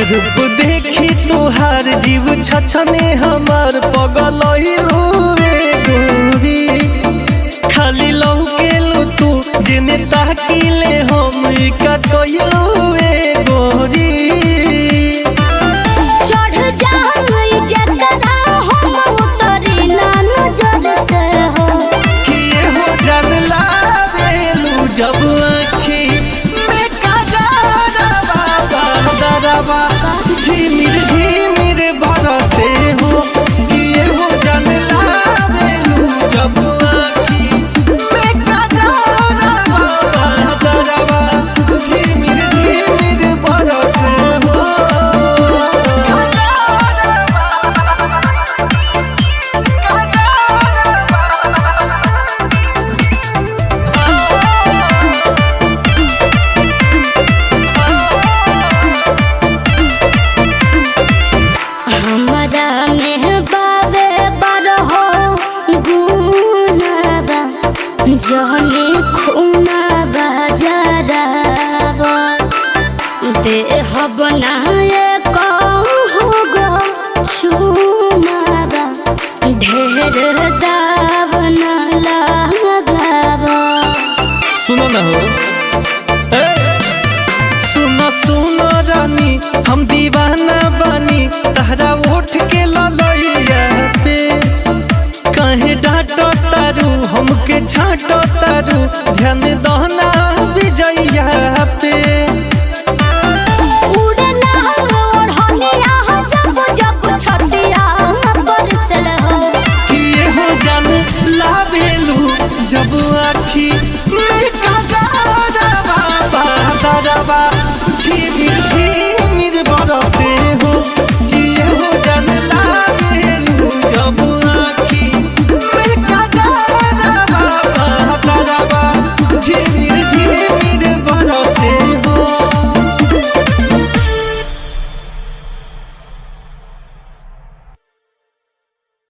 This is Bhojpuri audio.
रूप देखी तुहार जीव छछने हमार पगल रे गोरी खाली लौकेलू तू जिने ताकिले हम का कइलू रे गोरी चढ़ जाई जकरा हम उतरी ना नजर से हो किए हो जानला बेलू जब आँखी में कजरवा बदरवा झिमिर झिमिर बरसे हो किए हो जानला बेलू जब आँखी में कजरवा बदरवा झिमिर झिमिर बरसे हो हमरा में बाबे बरहो गुनाबा जहनी खुनाबा जराबा देह बनाए कहू गो छुमाबा ढेर दाब न लगाबा सुनो ना हो सुनो सुनो रानी हम दीवाना बानी तहरा उठ के ललैया पे कहे डांटो तारू हमके छाटो तारू ध्यान